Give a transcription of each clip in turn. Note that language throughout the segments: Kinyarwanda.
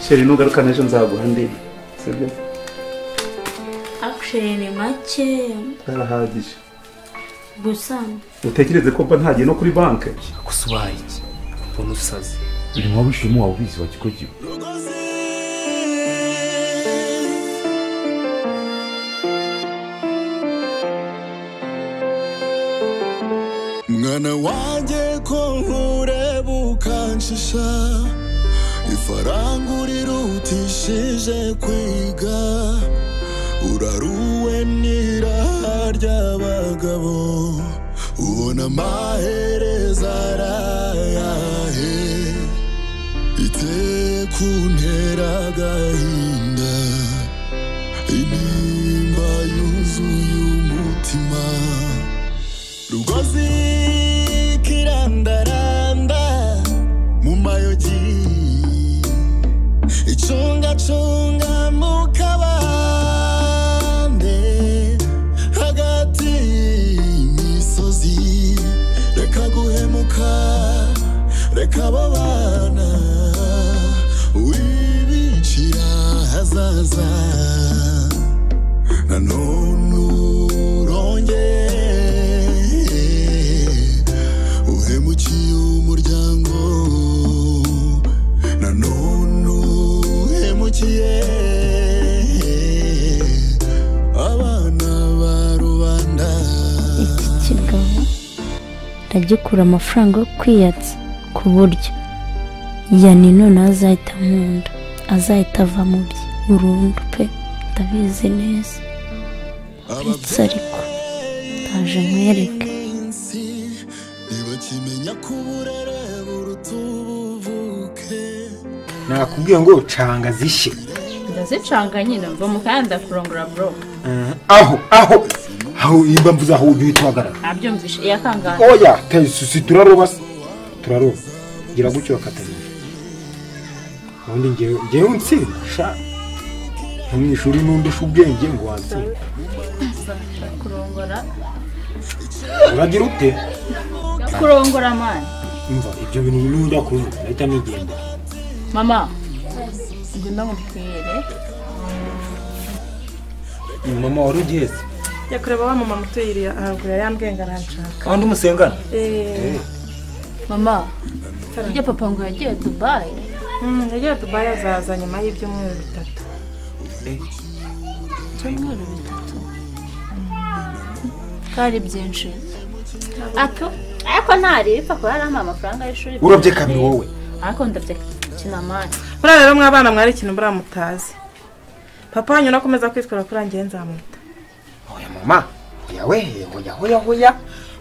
sheri nugaruka n'ejo nzaguha andi sibyo akushere ni make ntarahagije gusa utekereze ko mba ntagiye no kuri banki gusa ubaye iki mbona usaze uri mu bushimu waba ubizi wa kikogiro mwana wanjye ko nkureba ukanshisha ifaranga urirutishije kwiga uraruwe n'iraha ry'abagabo ubona amahereza arayahe iteye kuntera agahinda intimba yuzuye umutima rugozi kirandaranda mu mayogi icungacunga mu kabande hagati y'imisozi reka guhemuka reka babana wibicira hazaza nanone urongeye uhemukiye umuryango nanone uhemukiye abana ba rubanda iki kigabo aragikura amafaranga yo kwiyatsa ku buryo yani noneho azahita nkunda azahita ava mu bye burundu pe ndabizi neza ndetse ariko ndaje nkwereke iminsi ntibakimenya ko uburere buruta ubuvuke nakubwiye ngo canga zishye ndazicanga nyine mva mu kanya ndakurongora bro Eh, aho aho aho imba mvuze aho uhita uhagarara ntabyumvishe iyakangana oya tayisusi turaroba se turaroba gira gutyo bakatagenda ubundi ngewe ngewe nsinda sha nko mu ishuri n'undusha ubwenge ngo watsinda kurongora uragira ute kurongora mani imva ibyo bintu n'ujya kurunga ndahita nigenda mama ngwino ngutwire mama wari ugiheze yakureba wa mama muto yiriya haruguru yambwenga aranshaka kandi umusengana eee mama ujya papa ngo yagiye dubayi yagiye dubayi azaza nyuma y'ibyumweru bitatu ibyumweru bitatu kandi byinshi ato ariko ntaribi papa yarampa amafaranga y'ishuri urabye kabiri wowe ariko ndabye kinamani buriya rero mwabana mwari ikintu buriya mutazi papa wanyu nakomeza kwitwara kuri njyewe nzamuta hoya mama hoya we hoya hoya hoya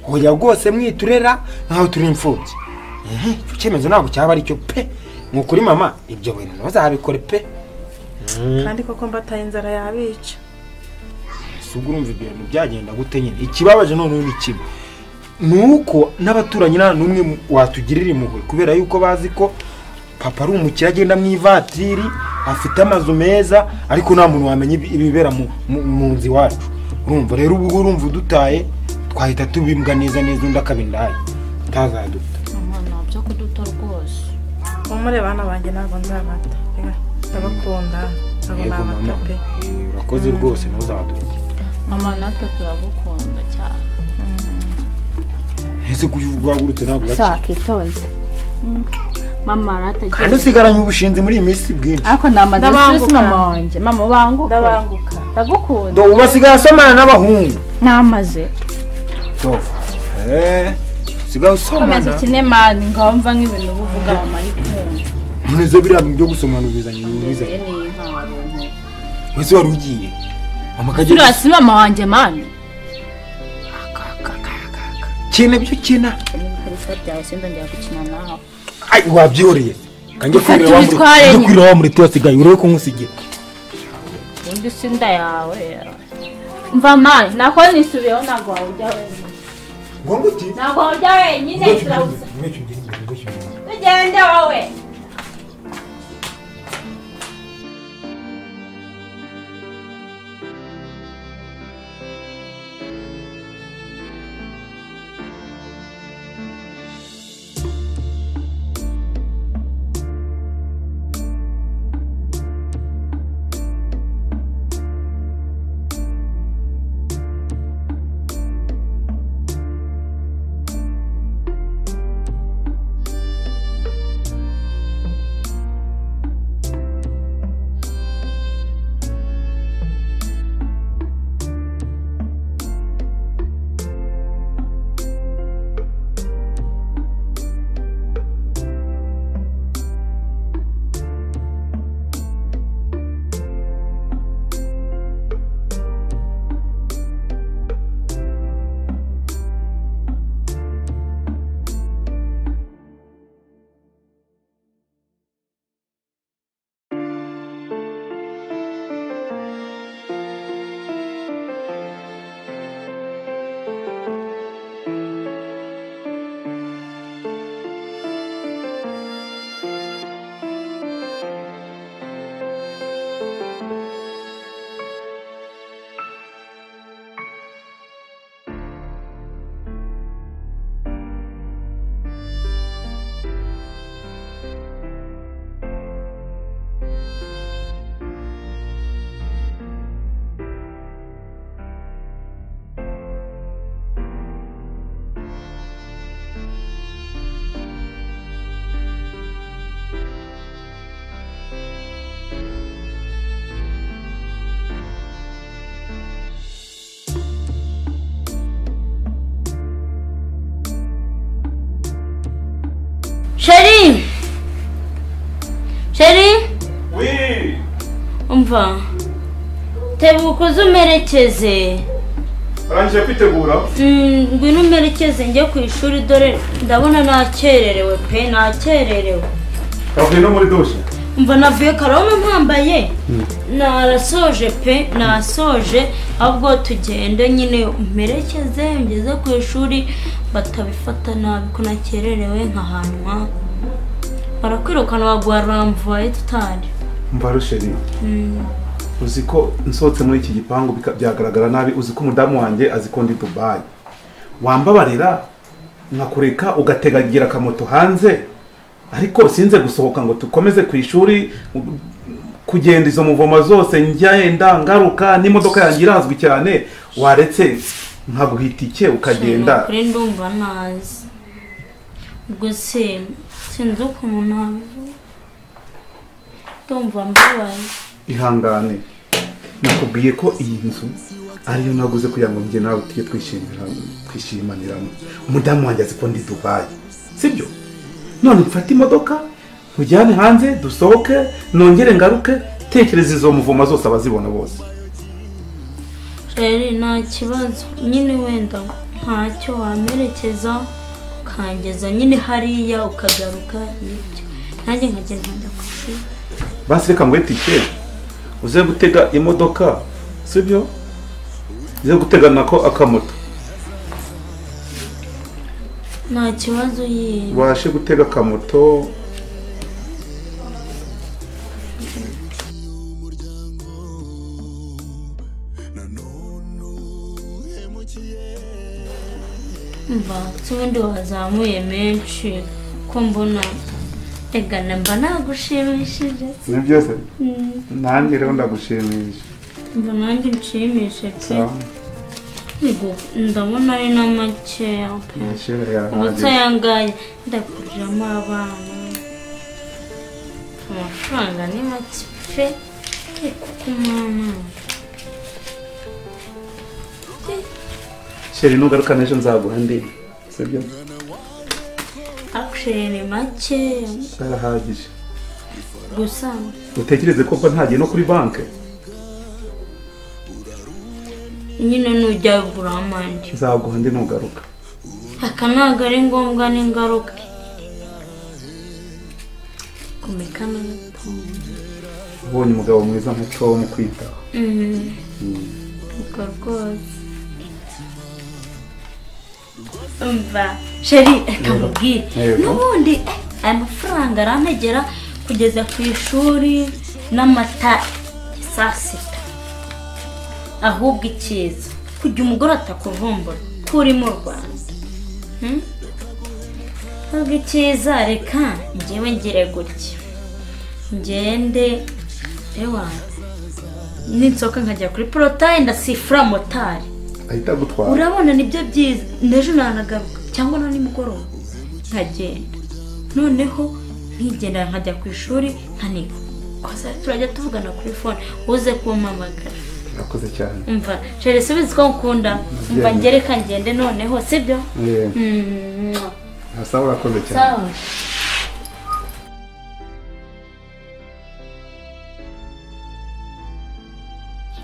hoya rwose mwiturera nkaho turi imfubyi ehe icyo cyemezo ntabwo cyaba aricyo pe ni ukuri mama ibyo bintu ntuzabikore pe kandi koko mbataye inzara yabica si ubwo urumva ibyo bintu byagenda gute nyine ikibabaje noneho ni kimwe ni uko n'abaturanyi nta n'umwe mu- watugirira impuhwe kubera yuko bazi ko papa ari umukire agenda mu ivatiri afite amazu meza ariko nta muntu wamenya ibi- ibibera mu- mu mu nzu iwacu urumva rero ubu ngubu urumva udutaye twahita tubimbwa neza neza undi akaba indaya utazaduta mama ntabyo kuduta rwose mumure bana banjye ntabwo nzabata Reka, ndabakunda ntabwo Yego, nabata mama. pe Eh, urakoze rwose ntuzadute mama natwe turagukunda cyane ese kuki wagurutse ntabwo gake sakitonze mama kandi aratagiye usigaranye ubushinzi muri iyi minsi bwinshi ariko ni amadisesi Ndabanguka. mama wanjye mama ubanguka ndabanguka ndagukunda Do, ubu basigaye asomana n'abahungu ntamaze Do. Eh, usigaye komeza usomana ukine mani ngomva nk'ibintu uba uvuga mama ari kumva neza biriya bintu byo gusomana ubizanye ubizanye wese wari ugiye mama akagera turasi mama wanjye mani kina byo kina n'ibikarita byawe sinzongera gukina nawe Ai, wabyihoreye kange Fata kwirira wa muri ibitware kange nyine. kwirira wa muri tuyo asigaye urebe ko nkusigiye undi si inda yawe mva mani nako nisubiyeho ntabwo wawujya wenyine ngo nguti ntabwo wawujya wenyine turawusa tugende wowe kuva tebuka uze umerekeze arangije kwitegura Mm, ngwino umerekeze njye ku ishuri dore ndabona nakererewe pe nakererewe twavuye no muri dushe mva navuye karoma mpambaye narasoje pe nasoje ahubwo tugende nyine umperekeze ngeze ku ishuri batabifata nabi ko nakererewe nkahanwa barakwirukana baguha ramvuwaye tutari mva rusheri uzi ko nsohotse muri iki gipangu bika- byagaragara nabi uzi ko umudamu wanjye azi ko ndi dubayi wambabarira nkakureka ugategagira akamoto hanze ariko sinze gusohoka ngo dukomeze ku ishuri u- kugenda izo muvoma zose njyenda ngaruka n'imodoka yanjye irazwi cyane waretse nkaguha itike Cyane, ukagenda kuri ndumva nazi ubwo se sinzi ukuntu nabivuga ndumva mbabaye ihangane nakubwiye ko iyi nzu ariyo naguze kugira ngo njye nawe tujye twishimira twishimaniramo umudamu wanjye azi ko ndi dubayi sibyo none mfate imodoka nkujyane hanze dusohoke nongere ngaruke tekereza izo muvoma zose abazibona bose rero nta kibazo nyine wenda ntacyo wamerekeza ukangeza nyine hariya ukagaruka nibyo nanjye nkagenda njya ku ishuri basi reka nguhe tike uze gutega imodoka sibyo uze gutega nako akamoto nta kibazo yewe ubashe gutega akamoto mva si ubundi wazamuye menshi ko mbona reka na mba nagushimishije ni byose nanjye rero ndagushimisha mba nanjye nshimishe pe Sawa. Ngo ndabona ari na makeya pe Mashira ya ubutse hadi. ayangaye ndakuriramo abana amafaranga ni make pe ariko ku mwana Sheri nugaruka n'ejo nzaguha andi sibyo akushiriye ni makeya barahagije gusa utekereze ko mba ntagiye no kuri banki nyine nujya gura amande nzaguha andi nugaruka aka ntabwo ari ngombwa n'ingaruka komeka n'urukundo ubonye umugabo mwiza nka tom kwitaho ubwo rwose umva sheri reka mubwire Yego. n'ubundi eh, aya mafaranga arantegera kugeza ku ishuri n'amata ya saa sita ahubwo icyiza kujya umugore atakuvumbura ko uri mu rwanda Hmm? ahubwo icyiza reka njyewe ngire gutya ngende ewanjye ninsohoka nkajya kuri porotaye ndasifura motari ahita agutwara urabona nibyo byiza n'ejo nanagaruka cyangwa na nimugoroba nkagenda noneho nkigendera nkajya ku ishuri nkaniga kosa turajya tuvugana kuri fone uze kumpamagara urakoze cyane umva jere subizi ko nkunda umva ngereka ngende noneho sibyo Eh, Mm, hasa urakoze cyane sawa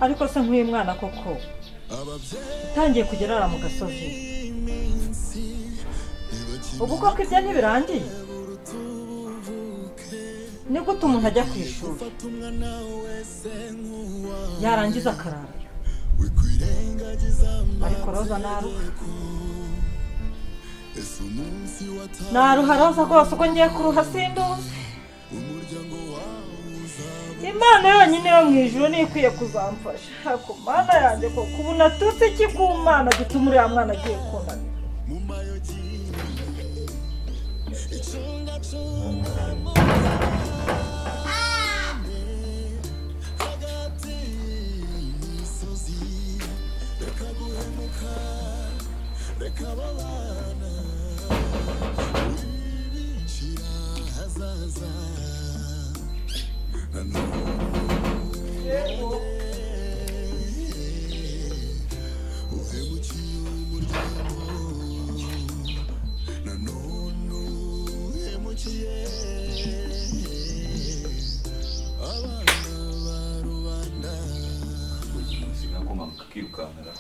ariko se nk'uyu mwana koko utangiye kujya arara mu gasozi ubu koko ibyo ntibirangiye ni gute umuntu ajya ku ishuri yarangiza akarara ariko roza naruha naruha roza rwose ubwo ngiye kuruha sinduzi imana yonyine yo mu ijoro niyo ikwiye kuzamfasha ariko mana yanjye koko ubu natutse iki ku mana gituma uriya mwana agiye kunanira akuma kakirukankara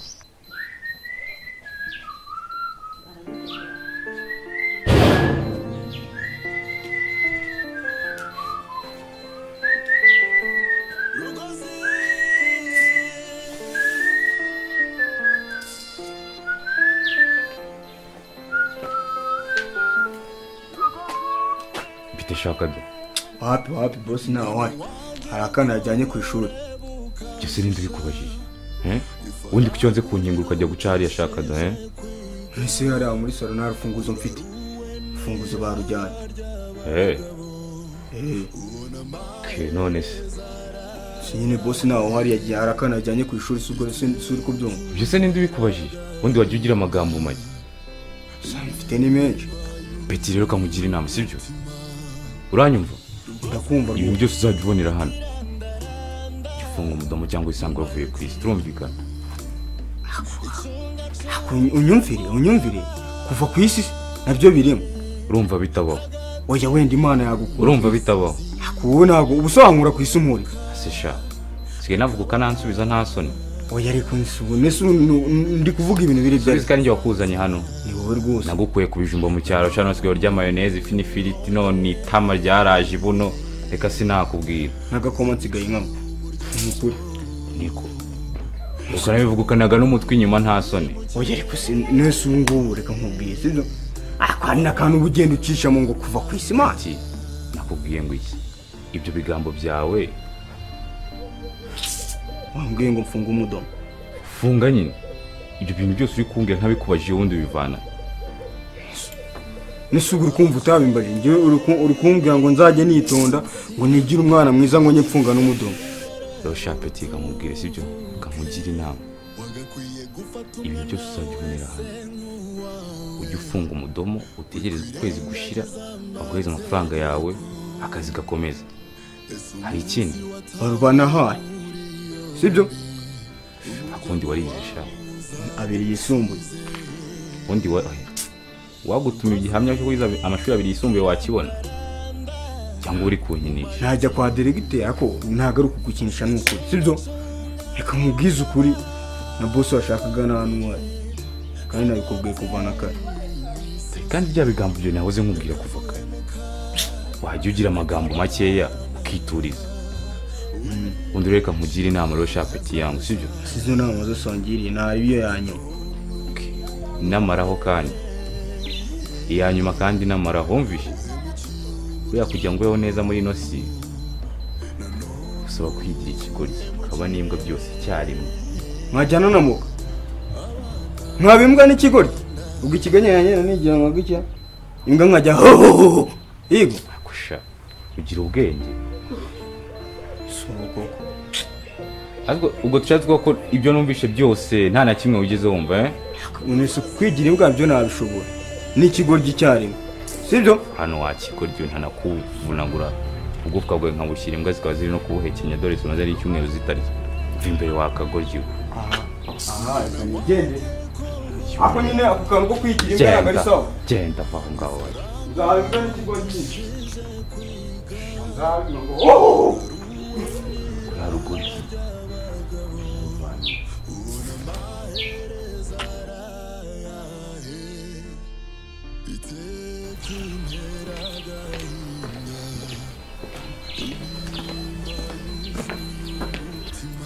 mfite ishaka byo wapi wapi bosi ntawe hari akana yajyanye ku ishuri ibyo se ninde ubikubajije eh? ubundi ku nze ku nkingo ukajya guca hariya shakaga eh? ese hariya muri salo nta rufunguzo mfite urufunguzo barujyanye Eh, Eh, ke none se si nyine bosi ntawe uhari yagiye hari akana yajyanye ku ishuri si ubwo se- si uri kubyumva ibyo se ninde ubikubajije ubundi wajya ugira amagambo make mfite ni menshi peti rero kamugira inama sibyo uranyumva ndakumva ibintu byose uzajya ubonera hano Jya ufunga umudomo cyangwa isango wavuye ku isi turumvikana unyumvire unyumvire kuva ku isi nabyo birimo urumva bitabaho oya wenda imana yagukura urumva bitabaho ubu ntabwo ubusobanura ku isi umuri ese sha sigaye navuga ukanansubiza nta soni oya ariko nsubune si unu- ndi kuvuga ibintu biri bya isi kandi wakuzanye hano ni wowe rwose nagukuye ku bijumba mu cyaro shano nsigaye urya mayoneze ifi n'ifiriti none itama ryaraje buno reka sinakubwira n'agakoma nsigaye nkamo ni ukuri niko ukanabivugukanaga n'umutwe inyuma nta soni oya ariko si nese ubu ngubu reka nkubwiye sibyo akandi ni akantu uba ugenda ucisha mu ngo kuva ku isi mazi nakubwiye ngo iki ibyo bigambo byawe wambwiye ngo mfunge umudomo funga nyine ibyo bintu byose uri kumbwira ntabikubajije ubundi bivana nese ubu uri kumva utabimbaje njyewe uri ku- uri kumbwira ngo nzajye nitonda ngo nigire umwana mwiza ngo njye mfunga n'umudomo rero sha peti kamubwire sibyo kamugira inama ibintu byose uzajya ubonera hamwe ujye ufunga umudomo utegereze ukwezi gushira baguhereza amafaranga yawe akazi gakomeza hari ikindi banahaye sibyo akundi warize sha abiri yisumbuye ubundi wa- wagutuma igihamya cyo kwiza amashuri abiri yisumbuye wakibona cyangwa uri kunkinisha najya kwa deregiteri ariko ntabwo ari ukugukinisha ni ukuri sibyo reka nkubwize ukuri na bose washakaga nta n'uwari kandi nabikubwiye kuvana kare kandi bya bigambo byo nahoze nkubwira kuva kare wajya ugira amagambo makeya ukituriza undi reka nkugire inama rero sha peti yangu sibyo sizo nama zose wangiriye nta iyo yanyuma inamaraho kandi iya nyuma kandi inamaraho wumvishe buriya kugira ngo ubeho neza muri ino si usaba kwigira ikigoryi ukaba n'imbwa byose icyarimwe mwajyana na muka mwaba imbwa n'ikigoryi ubwo ikiganya yanjye nigira ngo gutya imbwa nkajya hohoho yego kusha ugira ubwenge ariko ubwo tushatse ko ibyo numvishe byose nta na kimwe wigeze wumva eh unese kwigira imbwa byo ntabishobora n'ikigoryi icyarimwe sibyo hano wakigoryi ntanakuvunagura ubwufuka bwawe nkabushyira imbwa zikaba ziri no kubuhekenya dore zimaze ari icyumweru zitarya uva imbere wakagoryi we. aha reka nigende ako nyine ako kantu ko kwigira imbwa ntabwo ari genda sawa genda va aho ngaho wari nzaba imbwa n'ikigoryi nyinshi nzaba imbwa ngo hohoho kuri ruguru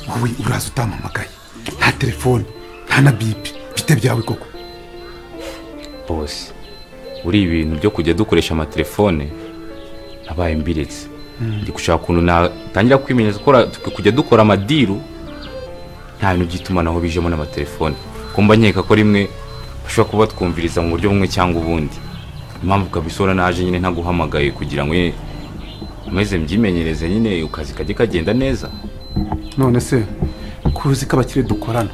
wowe uraza utampamagaye nta telefone nta na bipi bite byawe koko bose buri ibintu byo kujya dukoresha amatelefone nabaye mbiritse Mm. ndi gushaka ukuntu natangira kwimenyereza gukora kujya dukora amadiru nta bintu by'itumanaho bijemo n'amatelefone ko mba nkeka ko rimwe bashobora kuba batwumviriza mu buryo bumwe cyangwa ubundi impamvu kabisora naje nyine ntaguhamagaye kugira ngo nyine umeze mbyimenyereze nyine akazi kajye kagenda neza none se kuzi ko abakire dukorana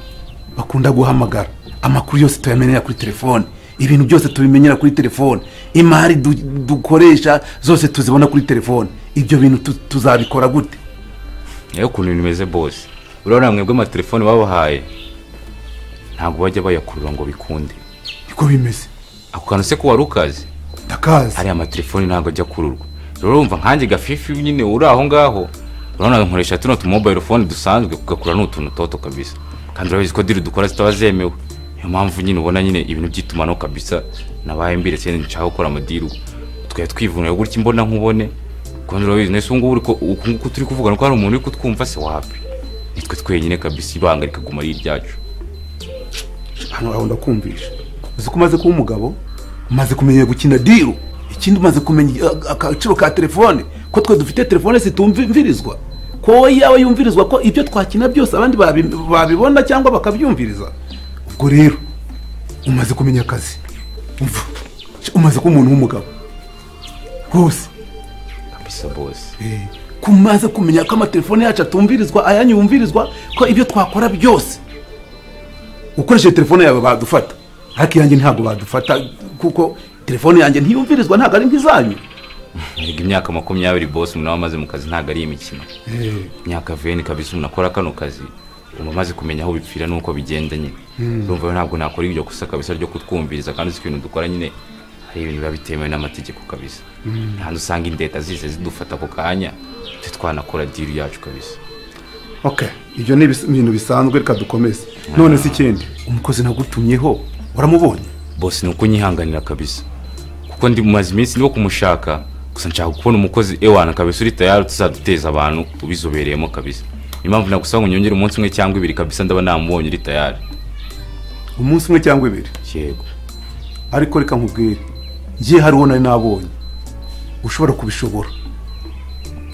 bakunda guhamagara amakuru yose tuyamenera kuri telefone ibintu byose tubimenyera kuri telefone imari du- dukoresha zose tuzibona kuri telefone ibyo bintu tu- tuzabikora gute niyo ukuntu ibintu bimeze bose urabona mwebwe amatelefone babahaye ntabwo bajya bayakurura ngo bikunde niko bimeze ako kantu se ko wari ukazi ndakazi ariya matelefone ntabwo ajya kururwa rero urumva nkanjye gafifi nyine uri aho ngaho urabona nkoresha tuno tumobayiro fone dusanzwe kugakura ni utuntu toto kabisa kandi urabizi ko diri dukora zitaba zemewe niyo mpamvu nyine ubona nyine ibintu by'itumanaho kabisa nabaye mbire sinzi nshaka gukora amadiru tukajya twivunira gutya imbona nkubone kandi urabizi nese ubu ngubu uri ko- uku nguku turi kuvugana ko hari umuntu uri kutwumva se wapi nitwe twenyine kabisa ibanga rikaguma ari iryacu hano aho ndakumvisha uzi ko umaze kuba umugabo umaze kumenya gukina diru ikindi umaze kumenya a- agaciro ka telefone ko twe dufite telefone zitumvirizwa ko wowe yaba yumvirizwa ko ibyo twakina byose abandi babi- babibona cyangwa bakabyumviriza ubwo rero umaze kumenya akazi umva umaze kuba umuntu w'umugabo rwose kabisa bose ko umaze kumenya ko amatelefone yacu atumvirizwa ayanyu yumvirizwa ko ibyo twakora byose ukoresheje telefone yawe badufata ariko iyanjye ntabwo badufata kuko telefone yanjye ntiyumvirizwa ntabwo ari nk'izanyu erega imyaka makumyabiri bose umuntu aba amaze mu kazi ntabwo ari imikino imyaka veni kabisa umuntu akora kano kazi uba amaze kumenya aho bipfira n'uko bigenda nyine Mm. urumva rero ntabwo nakora ibyo gusa kabisa ryo kutwumviriza kandi uzi ko ibintu dukora nyine hari ibintu biba bitemewe n'amategeko kabisa Mm. ntabwo usanga indeta zise zidufata ako kanya twe twanakora diri yacu kabisa ok ibyo ni ibis- ibintu bisanzwe reka dukomeze none si ikindi umukozi nagutumyeho waramubonye bose ni uko nyihanganira kabisa kuko ndi mumaze iminsi ndi wo kumushaka gusa nshaka kubona umukozi ewana kabisa uri tayari tuzaduteza abantu ubizobereyemo kabisa niyo mpamvu nagusaba ngo nyongere umunsi umwe cyangwa ibiri kabisa ndaba namubonye uri tayari umunsi umwe cyangwa ibiri yego ariko reka nkubwire njye hari uwo nari nabonye ushobora kubishobora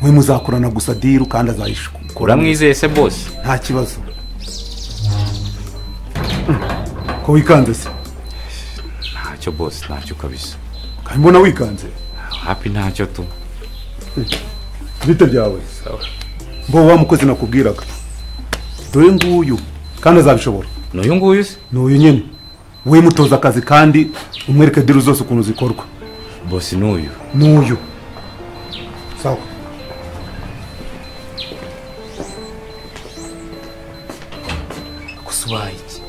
we muzakorana gusa diru kandi azayishukura uramwizeye se bose nta kibazo ko wikanze se ntacyo bose ntacyo kabisa kandi mbona wikanze hapi ntacyo tu bite byawe Sawa. mbo wa mukozi nakubwiraga dore nguyu kandi azabishobora n'uyu nguyu se ni uyu nyine we mutoza akazi kandi umwereke diru zose ukuntu zikorwa bose n'uyu ni uyu sawa gusa ubaye iki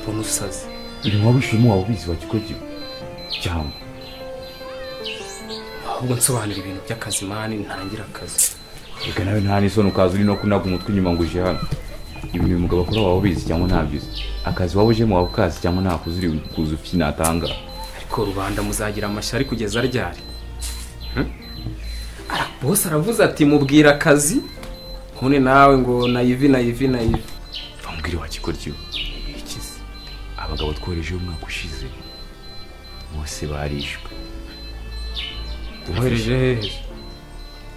mbona usaze uyu waba ushima waba ubizi wa kigo cyangwa ahubwo nsobanura ibintu by'akazi mani ntangira akazi reka nawe nta n'isoni ukaza uri no kunaga umutwe inyuma ngo uje hano ibi ni umugabo akora waba ubizi cyangwa ntabyizi akazi waba ujemo waba ukazi cyangwa ntakuzi uri kuza ufite natanga ariko rubanda muzagira amashyari kugeza ryari Hmm? Ara- bose aravuze ati mubwira akazi none nawe ngo nayivi nayivi nayivi bamubwire wakikoryo ikizi abagabo twoherejeho umwaka ushize bose barishwe wohereje hehe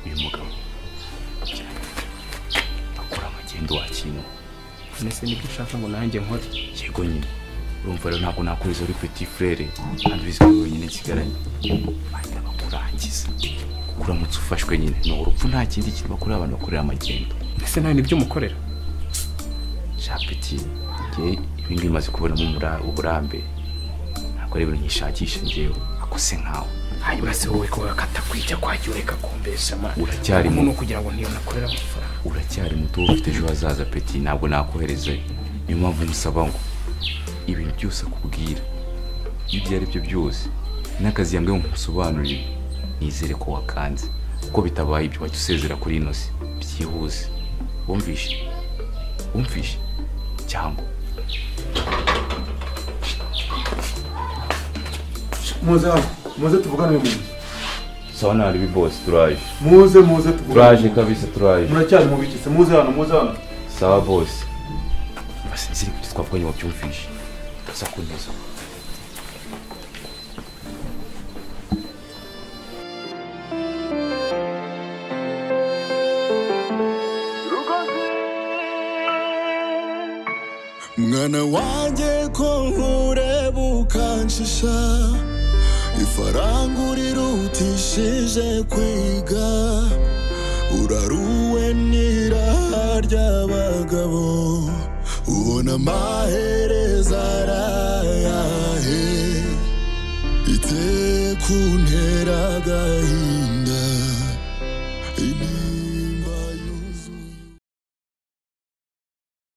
uyu mugabo akora amagendo wakino none se nibyo ushaka ngo nanjye nkore yego nyine urumva rero ntabwo nakuriza uri peti frere kandi ubizi ko ari wenyine nsigaranye bahita bakurangiza kuko uramutse ufashwe nyine ni urupfu nta kindi kintu bakorera abantu bakorera amagendo ese nawe nibyo umukorera shapeti ngewe ibi ngibi maze kubonamo umura- uburambe ntabwo ari ibintu nyishakisha ngewe akose nkawe hanyuma se wowe ko wakata kwijya kwajya ureka kumbesha ma Uracyari mu- no kugira ngo ntiyo nakorera amafaranga uracyari muto wowe ufite ejo hazaza peti ntabwo nakohereza niyo mpamvu musaba ngo ibintu byose akubwira iyo ibyo ari byo byose n'akazi yambwiye ngo nkusobanurire nizere ko wakanze kuko bitabaye ibyo wajya usezera kuri ino si byihuse wumvishe wumvishe cyangwa muze hano muze tuvugane mu nzu sawa nawe aribi bose turaje muze muze tuvugane turaje kabisa turaje muracyari mu bikise muze hano muze hano sawa bose basinzire ibyo twavuganye wabyumvishe uza kuneza mwana wanjye ko nkureba ukanshisha ifaranga urirutishije kwiga uraruwe n'iraha ry'abagabo ubona amahereza arayahe ite kuntera agahinda